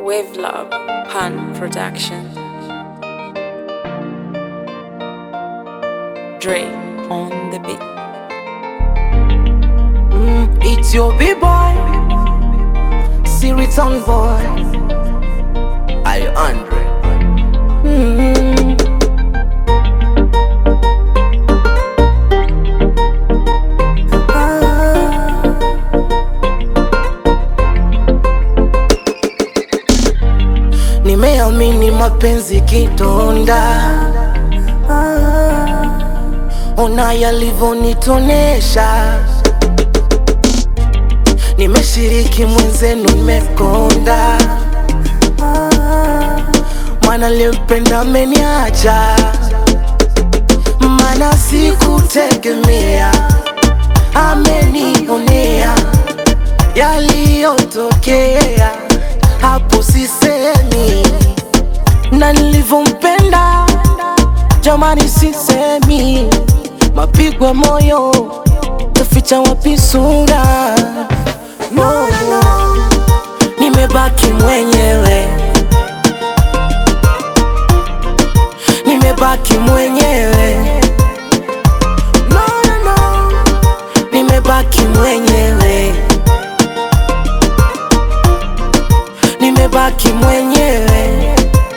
Wavelab Pan Production. Dre on the beat. Mm, it's your B-boy, Siriton boy, I Andre. Mm. Ah. Nimeamini mapenzi kidonda, ah. ona yalivyonitonesha nimeshiriki mwenzenu nimekonda, Ah, mwana limpenda ameniacha, mana sikutegemea, amenionea yaliyotokea hapo, sisemi na nilivyompenda, jamani, sisemi mapigo ya moyo taficha wapi sura no, no. Nimebaki mwenyewe, nimebaki mwenyewe no, no, no. Nimebaki mwenyewe, nimebaki mwenyewe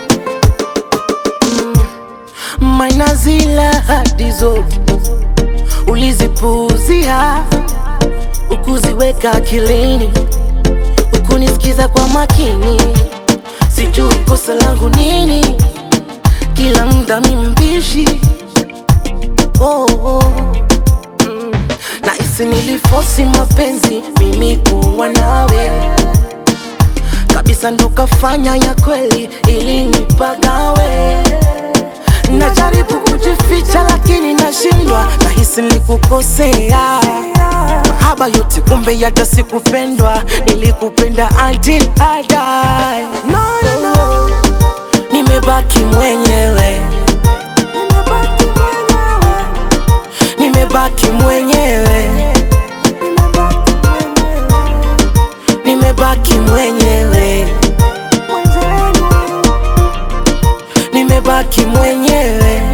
mm. Maana zile ahadi zote ulizipuuzia, ukuziweka akilini, ukunisikiza kwa makini. Sijui kosa langu nini, kila muda mimi mbishi oh, oh. Mm. Nahisi nilifosi mapenzi mimi kuwa nawe kabisa, ndo kafanya ya kweli ili nipagawe Najaribu kujificha lakini nashindwa, nahisi nilikukosea. Mahaba yote kumbe hata sikupendwa, nilikupenda until I die. No, no, no. Nimebaki mwenyewe, nimebaki mwenyewe, nimebaki mwenyewe, nimebaki mwenyewe.